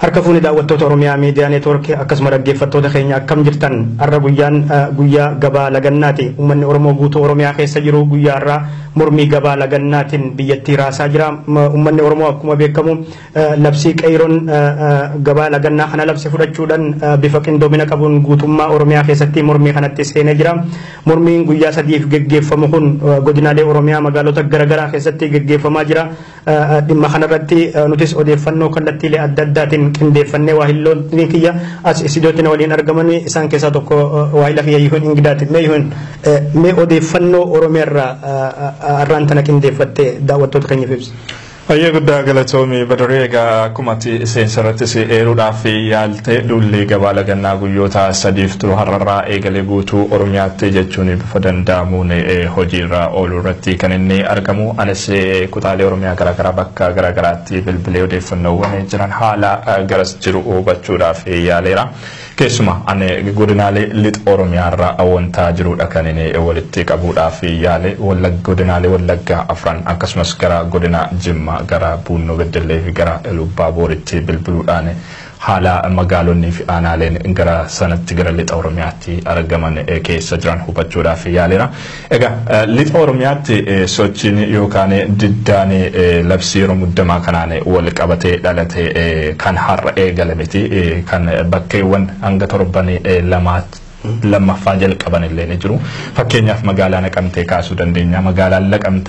Harka fuuni daawwattoota Oromiyaa Miidiyaa Neetwoorkii akkasuma dhaggeeffattoota keenya akkam jirtan har'a guyyaan guyyaa gabaa lagannaati. Uummanni Oromoo guutuu Oromiyaa keessa jiru guyyaa har'aa mormii gabaa lagannaatiin biyyattii raasaa jira. Uummanni Oromoo akkuma beekamu labsii qeeroon gabaa lagannaa kana labse fudhachuudhaan bifa qindoomina qabuun guutummaa Oromiyaa keessatti mormii kanatti seenee jira. Mormiin guyyaa sadiif geggeeffamu kun godinaalee Oromiyaa magaalota garaagaraa keessatti geggeeffamaa jira. Dhimma kanarratti nutis odeeffannoo kallattiilee adda addaatiin qindeeffannee waahiloonni kiyya as isidootti na waliin argaman isaan keessaa tokko waahila kiyya yihuun ingidaati mee yihuun mee odeeffannoo oromiyaarraa har'aan tana qindeeffattee daawwattoota keenyaaf ibsa. Baay'ee guddaa galatoomii badaree egaa akkuma seensarattis eeruudhaaf yaalte duulli gabaa lagannaa guyyoota sadiif turu har'arraa eegalee guutuu Oromiyaatti jechuun bifa danda'amuun hojiirra ooluu irratti kan inni argamu. Anis kutaalee Oromiyaa garaagaraa bakka garaagaraatti bilbilee odeeffannoowwan jiran haala garas jiru hubachuudhaaf yaaleera. Keessuma ani godinaalee lixa Oromiyaarraa awwantaa jirudha kan inni walitti qabuudhaaf yaale godinaalee Wallaggaa afran akkasumas gara godina Jimmaa gara Buunnoo Beddellee fi gara Lubbaa Booritti bilbiluudhaan haala magaalonni fi aanaaleen gara sanatti gara lixa Oromiyaatti argaman keessa jiran hubachuudhaaf yaaleera. Egaa lixa Oromiyaatti sochiin yookaan diddaan labsii yeroo muddamaa kanaan wal qabatee dhalate kan har'a eegale miti kan bakkeewwan hanga torban lamaatti lammaffaa jalqaban illee ni jiru. Fakkeenyaaf magaalaa naqamtee kaasuu dandeenya. Magaalaan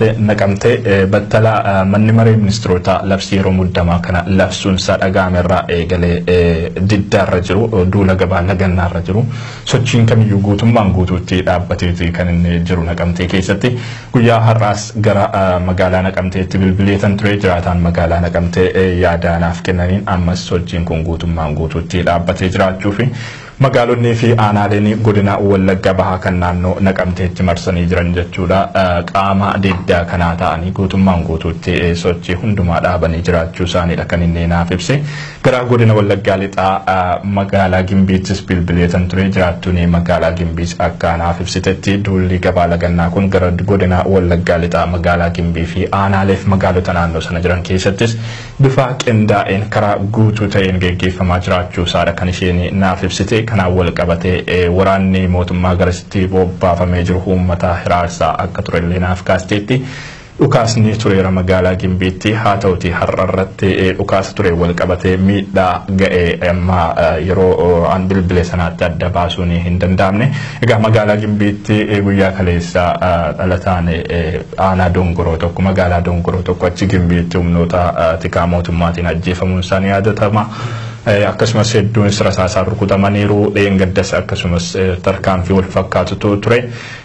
naqamtee battala manni maree ministeerota labsii yeroo muddamaa kana labsuunsaa dhaga'ame irraa eegalee diddaarra jiru duula gabaa lagannaarra jiru. Sochiin kamiyyuu guutummaan guutuutti dhaabbateeti kan inni jiru naqamtee keessatti. Guyyaa har'aas gara magaalaa naqamteetti bilbileetan ture jiraataan magaalaa naqamtee yaadaanaaf kennaniin ammas sochiin kun guutummaan guutuutti dhaabbatee jiraachuu fi magaalonni fi aanaaleen godina wallagga bahaa kan naannoo naqamteetti marsanii jiran jechuudha qaama diddaa kanaa ta'anii guutummaan guutuutti sochii hundumaa dhaabanii jiraachuu isaaniidha kan inni naaf ibse gara godina wallaggaa lixaa magaalaa gimbiittis bilbileetan ture jiraattuun magaalaa gimbiis akka naaf ibsitetti duulli gabaa lagannaa kun gara godina wallaggaa lixaa magaalaa gimbii fi aanaaleef magaalota naannoo sana jiran keessattis bifa qindaa'een karaa guutuu ta'een geggeeffamaa jiraachuu isaadha kan isheen naaf ibsite kanaan wal qabatee waraanni mootummaa garasitti bobbaafamee jiru uummata hiraarsaa akka turellee naaf kaasteetti dhukaasni tureera magaalaa gimbiitti haa ta'uti har'a irratti dhukaasa ture wal qabatee miidhaa ga'ee amma yeroo an bilbile sanaatti adda baasuun hin danda'amne egaa magaalaa gimbiitti guyyaa kaleessa dhalataan aanaa dongoroo tokko magaalaa dongoroo tokko achi gimbiitti humnoota tikaa mootummaatiin ajjeefamuun isaanii yaadatama. akkasumas hedduun rasaasaan rukutamaniiru dheengaddas akkasumas tarkaanfii wal fakkaatutu ture.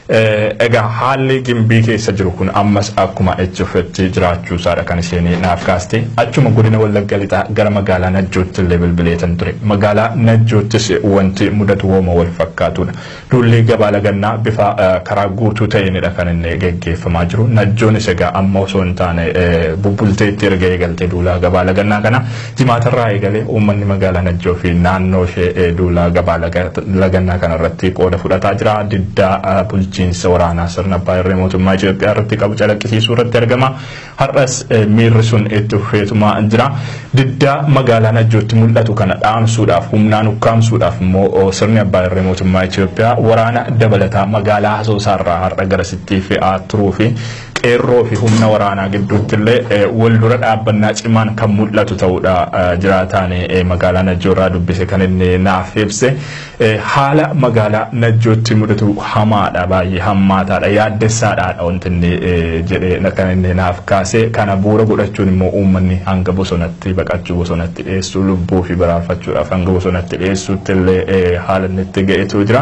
Egaa haalli gimbii keessa jiru kun ammas akkuma itti fufetti jiraachuu isaadha kan isheen naaf kaaste. Achuma godina wallagga lixaa gara magaalaa Najjootti illee bilbileetan ture. Magaalaa Najjoottis wanti mudatu wooma wal fakkaatudha. Duulli gabaa lagannaa bifa karaa guutuu ta'eenidha kan inni geggeeffamaa jiru. Najjoonis egaa amma osoo hin taane bubbulteetti erga eegalte duulaa gabaa lagannaa kana jimaatarraa eegalee uummanni magaalaa Najjoo fi naannoo ishee duulaa gabaa lagannaa kanarratti qooda fudhataa jira. Diddaa bulchiinsa waraanaa sirna abbaa irree mootummaa Itoophiyaa irratti qabu calaqqisiisuu irratti argama. Har'as miirri sun itti fufeetumaa jira. Diddaa magaalaa Najjootti mul'atu kana dhaamsuudhaaf humnaan ukkaamsuudhaaf immoo sirni abbaa irree mootummaa Itoophiyaa waraana dabalataa magaalaa Asoosaarraa har'a garasittii fe'aa turuu fi qeerroo fi humna waraanaa gidduutti illee wal dura dhaabbannaa cimaan kan mul'atu ta'uudha jiraataan magaalaa Najjoorraa dubbise kan inni naaf ibse haala magaalaa Najjootti mudatu hamaadha baay'ee hammaataadha yaaddessaadhaadha wanti inni jedhee kan inni naaf kaase kana bu'uura godhachuun immoo uummanni hanga bosonatti baqachuu bosonatti dhiyeessuu lubbuu fi baraarfachuudhaaf hanga bosonatti dhiyeessuutti illee haala inni itti ga'etu jira.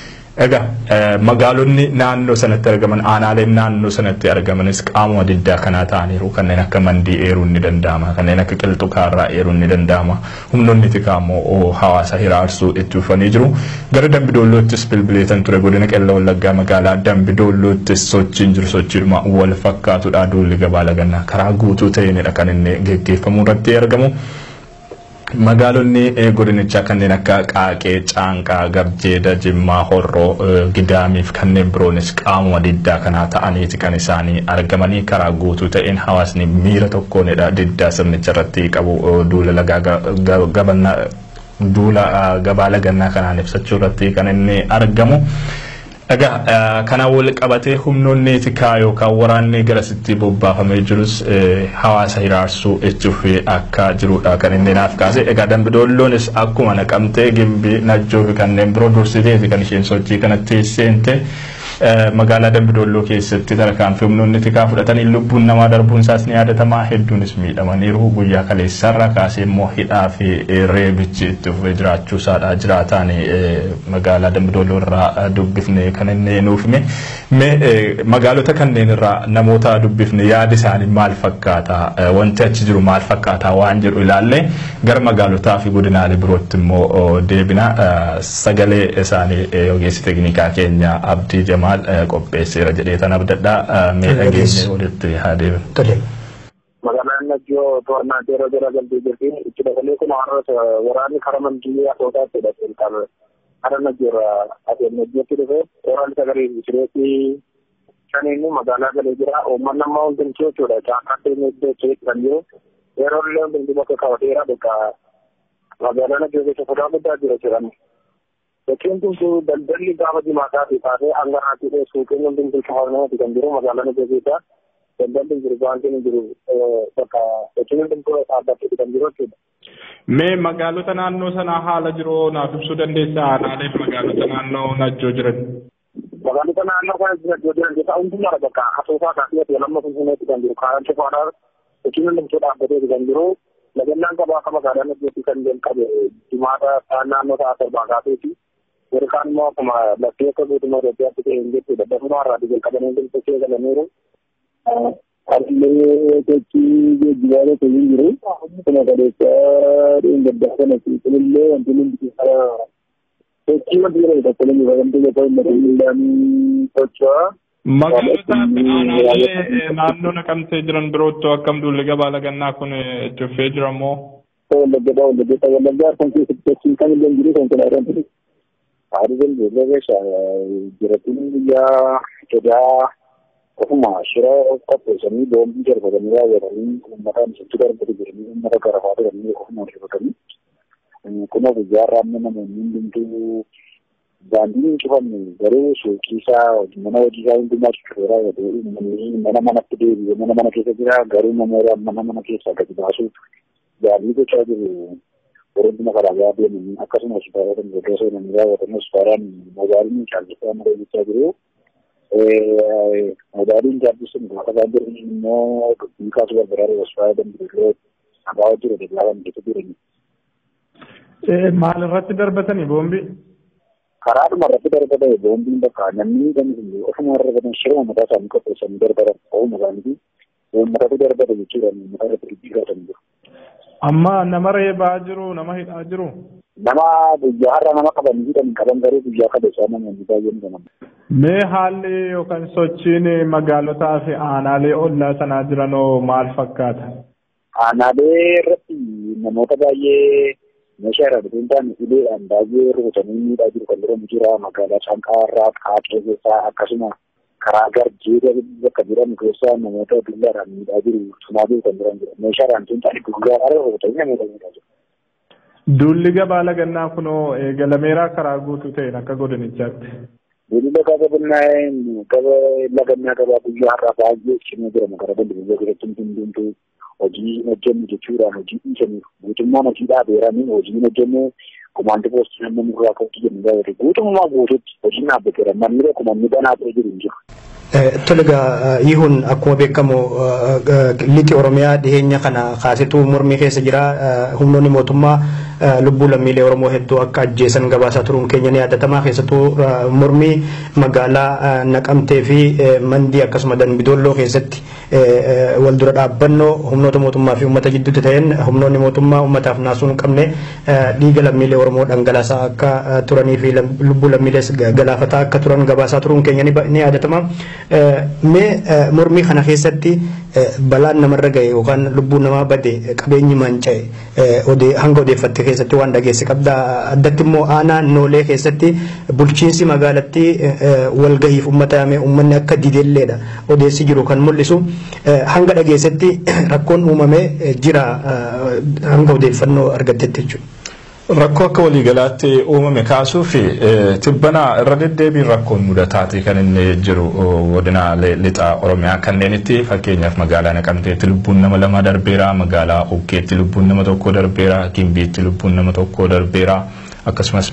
Egaa magaalonni naannoo sanatti argaman aanaaleen naannoo sanatti argamanis qaamuma diddaa kanaa ta'aniiru kanneen akka mandii eeruun ni danda'ama kanneen akka qilxu kaarraa eeruun ni danda'ama humnoonni tikaa immoo hawaasa hiraarsuu itti dhufanii jiru gara dambidoolloottis bilbileetan ture godina qella wallaggaa magaalaa dambidoolloottis sochiin jiru sochiidhuma wal fakkaatudha duulli gabaa lagannaa karaa guutuu ta'eenidha kan inni geggeeffamu irratti argamu. Magaalonni godinichaa kanneen akka Qaaqee, Caanqaa, Gabjeeda, Jimmaa, Horroo, Gidaamii fi kanneen biroonis qaamuma diddaa kanaa ta'aniiti kan isaanii argamanii karaa guutuu ta'een hawaasni miira tokkoonidha diddaa sirnicha irratti qabu duula lagaa gabanna duula gabaa lagannaa kanaan ibsachuu irratti kan inni argamu. Egaa kana wal qabatee humnoonni tikaa yookaan waraanni garasitti bobbaafamee jirus hawaasa hiraarsuu jechuuf akka jirudha kan inni naaf kaase. Egaa dambidolloonis akkuma naqamtee gimbii najjoo fi kanneen biroo dursiteeti kan isheen sochii kanatti seente. magaalaa Dambidolloo keessatti tarkaanfii humnoonni tikaa fudhatanii lubbuun namaa darbuun isaas ni yaadatama hedduunis miidhamaniiru guyyaa kaleessarra kaasee immoo hidhaa fi reebichi itti fufee jiraachuu isaadha jiraataan magaalaa Dambidolloo irraa dubbifne kan inni nuuf hime magaalota kanneen irraa namoota dubbifne yaadi isaanii maal fakkaata wanti achi jiru maal fakkaata waan jedhu ilaalle gara magaalotaa fi godinaalee birootti immoo deebina sagalee isaanii ogeessi teeknikaa keenya abdii jamaa maal qopheesseera jedhee tan abdadhaa mee dhageenye walitti haa deebinu. Magaalaan Najjoo to'annaa yeroo jala galtee jirti. Itti dabalee kun har'a waraanni karaa mandii asootaatti hidhatee qaba. Karaa Najjoorra adeemee Najjootti dhufe waraanni sagalee sireetti shaniin magaalaa galee jira. Uummanni ammaa hundumtuu jechuudha. Caakkaatti inni iddoo keessa kan jiru. Yeroo illee hundumtuu bakka qabateera bakka magaalaa Najjoo keessa sodaa guddaa jira jedhama. Bakkiin kun daldalli gaafa jimaataa kaasee hanga haati suuqiin hundumtuu shaharnamatti kan jiru magaalaa Najjoo keessa. daldalli jiru baankiin jiru bakka bakkiin hundumtuu dhaabbatee kan jiru jechuudha. Mee magaalota naannoo sanaa haala jiru naaf ibsuu dandeessaa aanaaleen magaalota naannoo Najjoo jiran? Magaalota naannoo kana Najjoo jiran keessaa hundumaa bakka asoosaa kaasee ati lamma finfinneetti kan jiru kaaraan cufaadhaa bakkiin hundumtuu dhaabbatee kan jiru lagannaan qabaa akka magaalaa Najjootti kan jalqabe jimaata naannoo ta'a torbaa kaaseeti. Warqaan immoo akkuma laftee akka guutummaa Itoophiyaatti ta'e hin jechuudha. Dafuma irraa jalqabanii hundumtuu galaniiru. Harlee sochii geejjibaa tokko hin jiru. Akkuma qabeessaa dheengaddaa kana kunillee wanti hundi sochii wanti jedhamu tokko hin jiru. Wanti tokko hin jiru. Miidhaan socho'aa. Magaalota aanaalee naannoo naqamtee jiran birootti akkam duulli gabaa lagannaa kun cufee jira moo? Wallaggaa wallaggaa wallaggaa kan keessatti sochiin kan illee jiru konkolaataan ture. Haadhi jaldeellee keessa jiraatuun guyyaa jedhaa ofuma shira qopheessanii boombii darbatanii raawwatanii uummataan isitti darbatu jiranii uummata garafaa turanii ofuma darbatanii kuna guyyaa raamne namoonni hundumtuu daandiin hin cufamne garuu suuqii isaa mana hojii isaa hundumaa cuccufee raawwatu uummanni mana manatti deebi'ee mana mana keessa jira garuu namoota mana mana keessaa gadi baasuuf yaalii gochaa jiru. Warreen magaalaa deemanii akkasuma hospitaalota gurguddaa seenanii raawwatan hospitaalaan magaalonni caallisaa mara gochaa jiru. Magaalaan gaaddisun gaafa isaan jiran immoo dubbii kaasuu barbaadan hospitaala Dambidolloo abaa jiru dallaa kan keessa jirani. Maal irratti darbatanii boombii? Karaadhuma irratti darbatan boombiin bakka namni gamni ofuma irra darbatan shirma mataa isaanii qopheessanii darbatan ofuma isaaniiti. Uummatatu darbata jechuudha uummata irratti dubbii kaasan jiru. Amma nama reebaa jiru nama hidhaa jiru. Nama guyyaa har'a nama qabanii hidhan qaban garuu guyyaa kabeessaa namoonni baay'een qaban. Mee haalli yookaan sochiin magaalotaa fi aanaalee ollaa sanaa jiranoo maal fakkaata? Aanaalee irratti namoota baay'ee meeshaa irraa dhufuun taane uleedhaan baay'ee rukutanii miidhaa jiru kan jedhamu jira. Magaalaa Caanqaa irraa Qaaqee keessaa akkasuma karaa garjee bakka jedhamu keessaa namoota dullaadhaan miidhaa jiru tumaa jiru kan jiran jira. Meeshaadhaan tun taane guyyaadhaan rukutanii namoota miidhaa jiru. Duulli gabaa lagannaa kunoo eegalameeraa karaa guutuu ta'een akka godinichaatti. Duulli gabaa lagannaa gaba lagannaa gabaa guyyaa har'aa baay'ee cimee jira magaalaa Dambidolloo keessatti hundumtuu hojii hojjennu jechuudhaan hojii dhiisanii guutummaan hojii dhaabeeranii hojii hojjennu kumaanti poostii namni nurraa ka'utti jennu gaafate guutummaa guututti hojiin dhaabbateera manni tokko manni banaa ta'e jiru hin jiru. Toliga yihuun akkuma beekamu lixi Oromiyaa dhiheenya kana kaasituu mormii keessa jira humnoonni mootummaa lubbuu lammiilee Oromoo hedduu akka ajjeesan gabaasaa turuun keenya ni yaadatamaa keessattuu mormii magaalaa naqamtee fi mandii akkasuma danbidolloo keessatti wal dura dhaabbannoo humnoota mootummaa fi uummata gidduutti ta'een humnoonni mootummaa uummataaf naasuu hin qabne dhiiga lammiilee Oromoo dhangalaasaa akka turanii fi lubbuu lammiilees galaafataa akka turan gabaasaa turuun keenya ni yaadatama. Mee mormii kana keessatti balaan namarra ga'e yookaan lubbuun namaa bade qabeenyi manca'e hanga odeeffatte keessatti waan dhageesse qabda addatti immoo aanaa noolee keessatti bulchiinsi magaalattii walgahiif uummata yaamee uummanni akka didelleedha odeessi jiru kan mul'isu hanga dhageessetti rakkoon uumamee jira hanga odeeffannoo argattetti jechuudha. Rakkoo akka waliigalaatti uumame kaasuu fi tibbana irra deddeebiin rakkoon mudataati kan inni jiru godina lixa Oromiyaa kanneenitti fakkeenyaaf magaalaa Naqamteetti lubbuun nama lama darbeera magaalaa Ukkeetti lubbuun nama tokko darbeera Gimbiitti lubbuun nama tokko darbeera akkasumas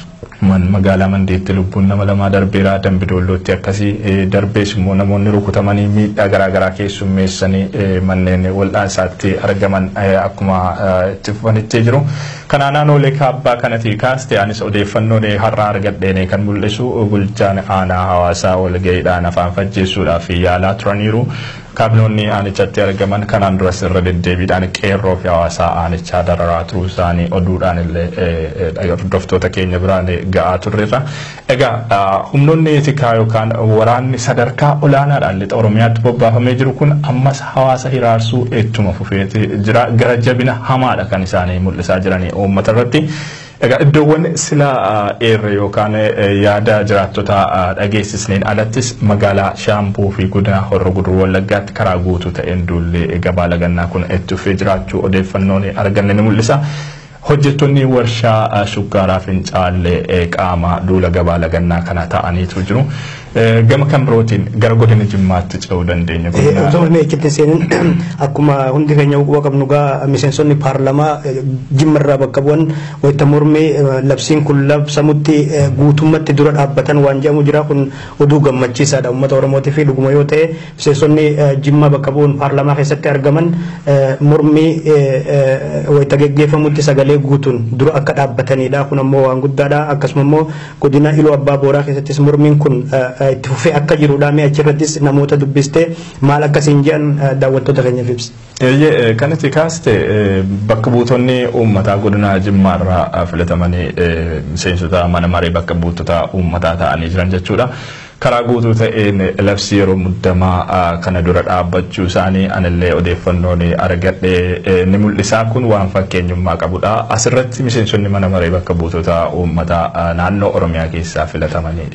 magaalaa Mandeetti lubbuun nama lamaa darbeera Dambidoollootti akkasii darbees immoo namoonni rukutamanii miidhaa garaagaraa keessummeessanii manneen wal'aansaatti argaman akkuma itti fufanitti jiru. Kanaan naannolee kaabbaa kanatti kaaste anis odeeffannoon har'a argadheen kan mul'isu bulchaan aanaa hawaasaa walga'iidhaan afaan fajjeessuudhaaf yaalaa turaniiru. kaabinoonni aanichatti argaman kanaan duras irra deddeebiidhaan qeerroo fi hawaasaa aanichaa dararaa turuu isaanii oduudhaan illee hordoftoota keenya biraan ga'aa turreerra. Egaa humnoonni tikaa yookaan waraanni sadarkaa olaanaadhaan lixa Oromiyaatti bobbaafamee jiru kun ammas hawaasa hiraarsuu ittuma fufeeti jira gara jabina hamaadha kan isaanii mul'isaa jiranii uummata irratti. Egaa iddoowwan sila eerre yookaan yaada jiraattota dhageessisneen alattis magaalaa Shaampuu fi godina Horro Guduruu Wallaggaatti karaa guutuu ta'een duullee gabaa lagannaa kun itti fufee jiraachuu odeeffannoon arganne ni mul'isa. Hojjettoonni warshaa shukkaaraa fincaallee qaama duula gabaa lagannaa kana ta'aniitu jiru. Gama kan birootiin gara godina jimmaatti ce'uu dandeenya. Osoo hin eeggatti seenin akkuma hundi keenya quba qabnu gaa miseensonni paarlamaa jimmarraa bakka bu'an wayita mormii labsiin kun labsamutti guutummatti dura dhaabbatan waan jedhamu jira kun oduu gammachiisaadha uummata oromootii fi dhuguma yoo ta'e miseensonni jimmaa bakka bu'uun paarlamaa keessatti argaman mormii wayita geggeeffamutti sagalee guutuun dura akka dhaabbatanidha kun ammoo waan guddaadha akkasuma immoo godina iluu abbaa booraa keessattis mormiin kun itti fufee akka jirudha mee achirrattis namoota dubbistee maal akkasiin jedhan daawwattoota keenyaaf ibsi. Eeyyee kan itti kaaste bakka buutonni uummataa godina jimmaarraa filatamanii miseensota mana maree bakka buutota uummataa ta'anii jiran jechuudha. karaa guutuu ta'een labsii yeroo muddamaa kana dura dhaabbachuu isaanii anillee odeeffannoon argadhe ni mul'isaa kun waan fakkeenyummaa qabudha. Asirratti miseensonni mana maree bakka buutota uummataa naannoo Oromiyaa keessaa filatamanii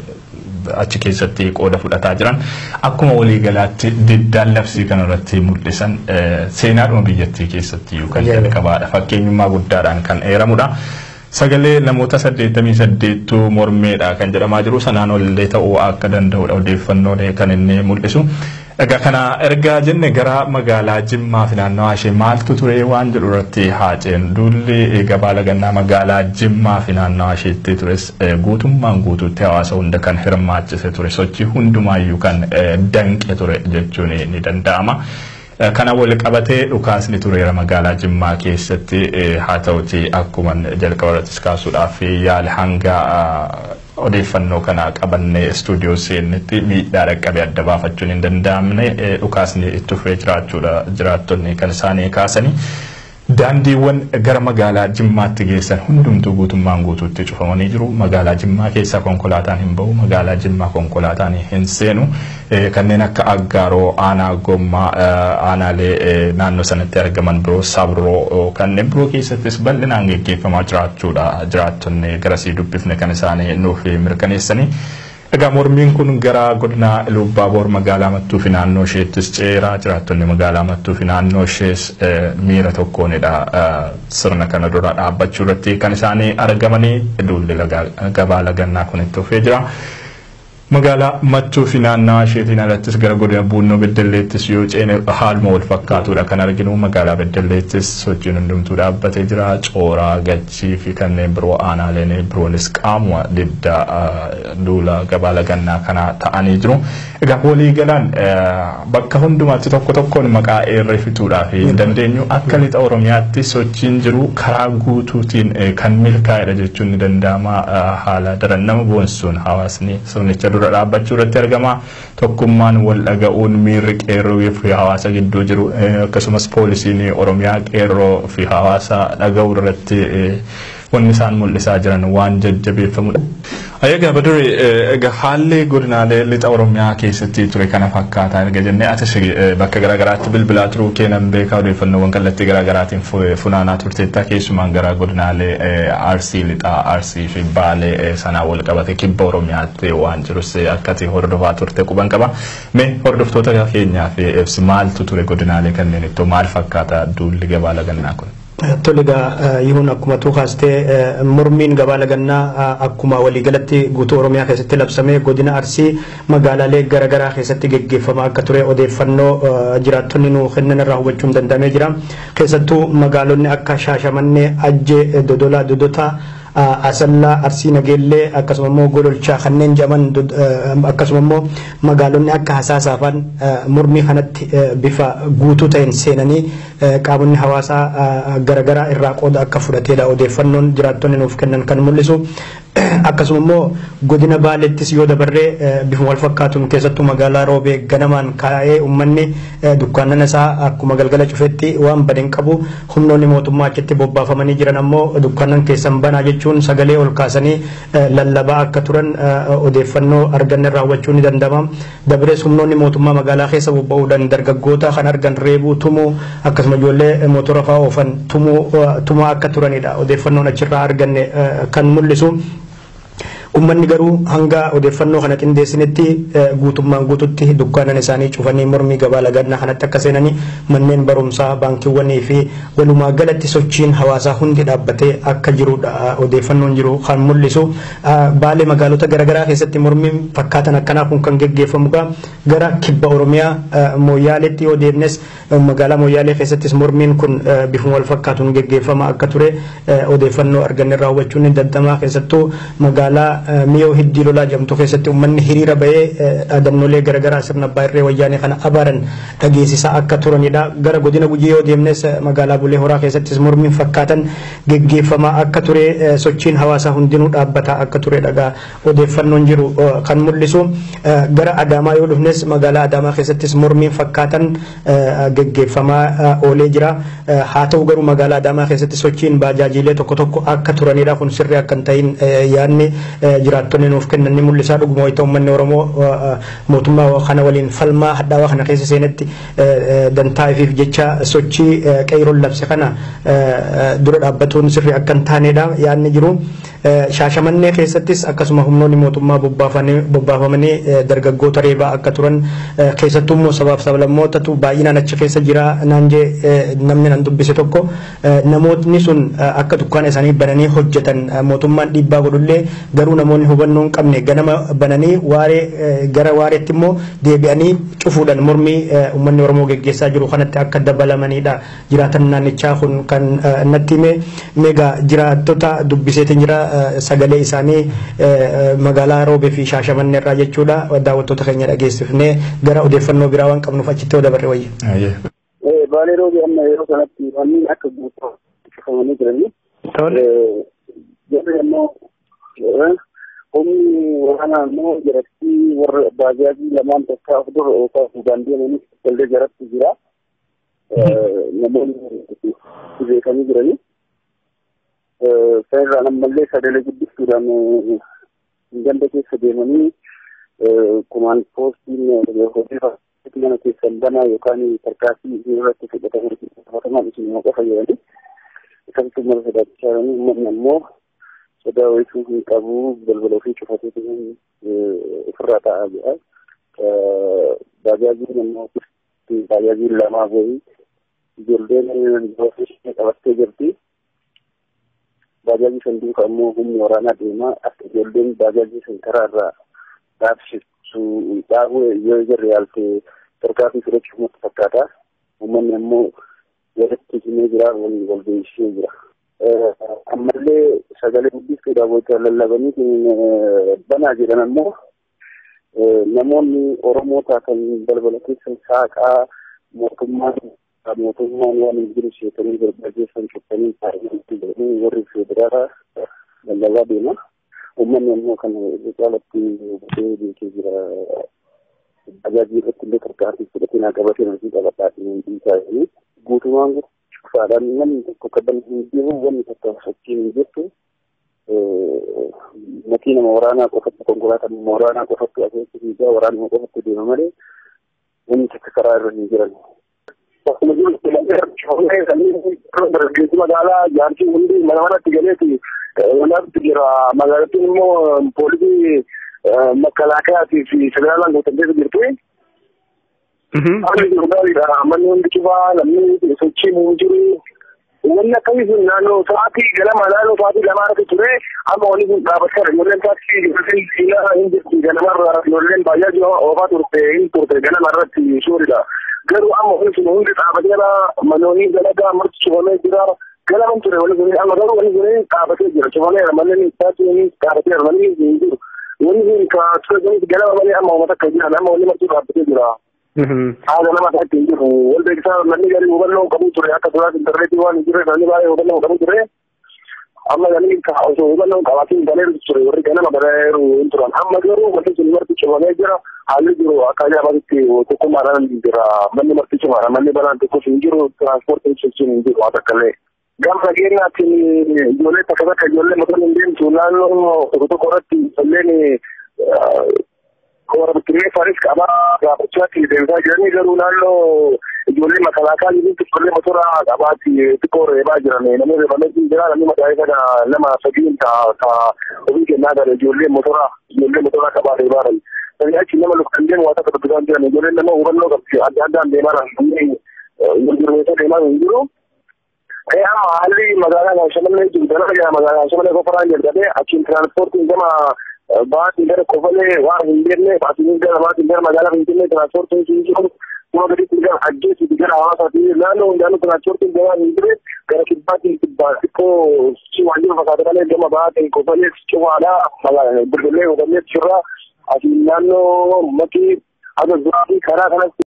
achi keessatti qooda fudhataa jiran akkuma waliigalaatti diddaan labsii kanarratti mul'isan seenaadhuma biyyattii keessatti kan jalqabaadha fakkeenyummaa guddaadhaan kan eeramudha. Sagalee namoota saddeettamii saddeettu mormeedha kan jedhamaa jiru sanaan olillee ta'uu akka danda'udha odeeffannoon kan inni mul'isu. Egaa kana ergaa jenne gara magaalaa Jimmaa fi naannawaa ishee maaltu ture waan jedhu irratti haaceen duulli gabaa lagannaa magaalaa Jimmaa fi naannawaa isheetti tures guutummaan guutuutti hawaasa hunda kan hirmaachise ture sochii hundumaayyuu kan danqe ture jechuun ni danda'ama. kana wal qabatee dhukaasni tureera magaalaa Jimmaa keessatti haa ta'uti akkuma jalqaba irrattis kaasuudhaaf yaali hanga odeeffannoo kana qabannee istuudiyoo seennetti miidhaa dhaqqabe adda baafachuun hin danda'amne dhukaasni itti fufee jiraachuudha jiraattonni kan isaanii kaasanii. Daandiiwwan gara magaalaa Jimmaatti geessan hundumtuu guutummaan guutuutti cufamanii jiru. Magaalaa Jimmaa keessa konkolaataan hin bahu. Magaalaa Jimmaa konkolaataan hin seenu. Kanneen akka Aggaaroo, Aanaa Gommaa, aanaalee naannoo sanatti argaman biroo, Sabroo kanneen biroo keessattis bal'inaan geggeeffamaa jiraachuudha. Jiraattonni garasii dubbifne kan isaanii nuuf mirkaneessanii. Egaa mormiin kun gara godina Lubbaaboor magaalaa Mattuu fi naannoo isheettis ceeraa jiraattonni magaalaa Mattuu fi naannoo ishees miira tokkoonidha sirna kana dura dhaabbachuu irratti kan isaanii argamanii duulli gabaa lagannaa kun itti fufee jira. Magaalaa Mattuu fi naannawaa isheetiin alattis gara godina Buunnoo Beddelleettis yoo ceene haaluma wal fakkaatudha kan arginu magaalaa Beddelleettis sochiin hundumtuu dhaabbatee jira cooraa gachii fi kanneen biroo aanaaleen biroonis qaamuma diddaa duula gabaa lagannaa kana ta'anii jiru. Egaa waliigalaan bakka hundumaatti tokko tokkoon maqaa eerree fixuudhaa fi dandeenyu akka lixa Oromiyaatti sochiin jiru karaa guutuutiin kan milkaa'edha jechuun ni danda'ama haala daran nama boonsuun hawaasni sirnicha dura dura dhaabbachuu irratti argama. Tokkummaan wal dhaga'uun miirri qeerroo fi hawaasa gidduu jiru akkasumas poolisiin Oromiyaa qeerroo fi hawaasa dhaga'uu irratti wanni isaan mul'isaa jiran waan jajjabeeffamudha. Ayyaga Baduri egaa haalli godinaalee lixa Oromiyaa keessatti ture kana fakkaataa erga jennee atis bakka garaagaraatti bilbilaa turuu keenan beekaa odeeffannoowwan kallattii garaagaraatiin funaanaa turteetta keessumaan gara godinaalee Arsii lixaa Arsii fi Baalee sanaa wal qabate kibba Oromiyaatti waan jirus akkati hordofaa turte quban qaba. Mee hordoftoota keenyaaf ibsi maaltu ture godinaalee kanneen ittoo maal fakkaata duulli gabaa lagannaa kun? Tole egaa yihuun akkuma tuu kaastee mormiin gabaa lagannaa akkuma waliigalatti guutuu Oromiyaa keessatti labsamee godina Arsii magaalaalee garaagaraa keessatti geggeeffamaa akka ture odeeffannoo jiraattonni nuu kennan irraa hubachuun danda'amee jira. Keessattuu magaalonni akka Shaashamannee, Ajjee, Dodolaa, Dodotaa asallaa arsii nageellee akkasuma immoo gololchaa kanneen jedhaman akkasuma immoo magaalonni akka hasaasaafan mormii kanatti bifa guutuu ta'een seenanii qaamonni hawaasaa garaagaraa irraa qooda akka fudhateedha odeeffannoon jiraattonni nuuf kennan kan mul'isu. akkasuma immoo godina baaleettis yoo dabarree bifuma wal fakkaatuun keessattuu magaalaa roobee ganamaan kaa'ee uummanni dukkaanana isaa akkuma galgala cufetti waan badeen qabu humnoonni mootummaa achitti bobbaafamanii jiran ammoo dukkaanan keessan banaa jechuun sagalee ol kaasanii lallabaa akka turan odeeffannoo arganne irraa hubachuu ni danda'ama. Dabrees humnoonni mootummaa magaalaa keessa bobba'uudhaan dargaggoota kan argan reebuu tumuu akkasuma ijoollee mootora fa'aa oofan tumaa akka turanidha odeeffannoon achirraa arganne kan mul'isu. Uummanni garuu hanga odeeffannoo kana qindeessinetti guutummaan guututti dukkaanan isaanii cufanii mormii gabaa lagannaa kanatti akka seenanii manneen barumsaa baankiiwwanii fi walumaa galatti sochiin hawaasaa hundi dhaabbatee akka jirudha odeeffannoon jiru kan mul'isu. Baalee magaalota garaagaraa keessatti mormiin fakkaatan akkanaa kun kan geggeeffamuudha. Gara kibba Oromiyaa Mooyaaleetti yoo deemnes magaalaa Mooyaalee keessattis mormiin kun bifuma wal fakkaatuun geggeeffama akka ture odeeffannoo arganne irraa hubachuun ni danda'ama keessattuu magaalaa miyoo hiddii lolaa jedhamtu keessatti uummanni hiriira bahee dhaadannoolee garaagaraa sirna abbaa irree wayyaanee kana abaaran dhageessisaa akka turanidha. Gara godina gujii yoo deemnes magaalaa bulee horaa keessattis mormiin fakkaatan geggeeffamaa akka ture sochiin hawaasaa hundinuu dhaabbataa akka ture dhagaa odeeffannoon jiru kan mul'isu. Gara Adaamaa yoo dhufnes magaalaa Adaamaa keessattis mormiin fakkaatan geggeeffamaa oolee jira. Haa ta'u garuu magaalaa Adaamaa keessatti sochiin baajaajiilee tokko tokko akka turanidha kun sirrii akka hin ta'in yaadni jiraattonni nuuf kennan ni mul'isa dhuguma wayita uummanni Oromoo mootummaa kana waliin falmaa hadhaawaa kana keessa seenetti dantaa'ifiif jecha sochii qeeroon labse kana dura dhaabbatuun sirrii akka hin taanedha yaadni jiru. Shaashamannee keessattis akkasuma humnoonni mootummaa bobbaafamanii dargaggoota reebaa akka turan keessattuu immoo sabaaf sablammootatu baay'inaan achi keessa jira naan jee namni nan dubbise tokko namootni sun akka dukkaana isaanii bananii hojjetan mootummaan dhiibbaa godhullee garuu namoonni hubannoo hin qabne ganama bananii waaree gara waareetti immoo deebi'anii cufuudhaan mormii uummanni Oromoo geggeessaa jiru kanatti akka dabalamanidha. Jiraatan naannichaa kun kan natti hime meegaa jiraattota dubbiseetiin jira sagalee isaanii magaalaa roobee fi shaashamannee irraa jechuudha daawwattoota keenya dhageessifnee gara odeeffannoo biraa waan qabnuuf achitti yoo dabarre wayya. Baalee roobee amma yeroo kanatti wanni akka guutuu cufamanii jiranii. Jarri ammoo humni waraanaa immoo jaratti warra baajaajii lamaan takka of dura oofaa fuudhaan deemanii wallee jaratti jira. Namoonni beekanii jiranii. Sanirraan ammallee sagalee guddistuudhaan ganda keessa deemanii kumaan poostiin hojii mana keessan banaa yookaan tarkaasii irratti fudhataman isin qofa jedhanii akkasitti mara sodaachaa jiranii uummanni ammoo sodaa wayisuu hin qabu balbala ofii cufatee ofirraa taa'aa jira. Baajaajiin ammoo baajaajiin lamaa boyi ijoolleen qabattee jirti. Baajaajii san duuka ammoo humni waraanaa deemaa akka ijoolleen baajaajii san karaa irraa dhaabsisu dhaabuu yoo jirre yaalte tarkaanfii fudhachuuf natti fakkaata. Uummanni ammoo walitti himee jira wal walbeessee jira. ammallee sagalee guddistuudhaaf wajjin lallabanii banaa jedhan ammoo namoonni Oromoo taatan balbala keessa saaqaa mootummaan mootummaan waan hin jiru seetanii barbaadeessan cuftanii taa'anii jedhanii warri federaalaa lallabaa deema. uummanni immoo kan caalatti hubatee beekee jira. Tajaajila irratti illee tarkaanfii fudhatee naa qabatee namni qabadhaatiin dhiisaa jiranii guutumaan cufaadhaan namni tokko kadhan hin jiru wanni tokko fakkiin hin jirtu. Makiinama waraanaa qofatti konkolaataan waraanaa qofatti asirratti fiigaa waraanuma qofatti deema malee wanni takka karaa irra hin jiran. Akkuma jiru dargaggeessi magaalaa jaartii hundi mana manatti galeeti walaatti jira magaalattiin immoo poolisii makalaakaatii fi federaalaan guutamtee jirti. Haalli jiru gaariidha. Manni hundi cufaa namni sochii muu jiru. Wanni akkasii sun naannoo sa'aatii ganama naannoo sa'aatii lamaa irratti ture amma wanni kun dhaabbateera. Ijoolleen taaksii ijoolleen siilaa hin jirti ganamarra ijoolleen baay'ee oofaa turte hin turte ganama irratti suuridha. Garuu amma wanni sun hundi dhaabbateera manoonni dalagaa marti cufamee jira. Ganama ture wanni sun amma garuu wanni sun dhaabbatee jira. Cufameera manni taaksii dhaabbateera manni hin jiru. Wanni kun ka ture ganama malee amma uummata akka jiran amma wanni marti dhaabbatee jira. haala nama isaatti hin jiru wal beeksisaa namni gadi hubannoo qabu ture akka suuraa intarneetii waan hin jirre namni baay'ee hubannoo qabu ture amma namni osoo hubannoo qabaatiin baleeru ture warri ganama baleeru hin turan amma garuu wanti sun marti cufamee jira haalli jiru akka ajaa'ibaatti tokkummaadhaan jira manni marti cufaadha manni balaan tokkos hin jiru tiraanspoortiin sochiin hin jiru haa takkallee. Gama nageenyaatiin ijoollee takka takka ijoollee motorni hin deemtu naannoo tokko tokko irratti ijoolleen warra bittinneessaanis qabaa gaafachaatti deemsaa jiranii garuu naannoo ijoollee makalaakaa jirutti ijoollee motora qabaatti xiqqoo reebaa jiran namni reebamee jira namni maqaa isa nama sadiin ta ofii kennaa gara ijoollee motora ijoollee motora qabaa reebaa jiran. Sani achi nama lukkan deemu waa takka dubbisaa jiran ijoolleen nama hubannoo qabdi adda addaan deemaa jiran gurgurmeessa deemaa hin jiru. Ee amma haalli magaalaa Shamanlee jiru dalaga jira magaalaa Shamanlee kofaraan jalqabee achiin tiraanspoortiin gama baatiin gara kofalee waan hin beekne baatiin gara baatiin gara magaalaa Finfinnee tiraanspoortiin hin jiru kuma gaditti gara ajjeesitti gara hawaasaatti naannoo hundaanuu tiraanspoortiin gara hin jirre gara kibbaatiin kibbaa xiqqoo si waan jiru fakkaata malee gama baatiin kofalee cufaadhaa bilbilee kofalee cirraa asiin naannoo makii haga zuraa fi karaa kanatti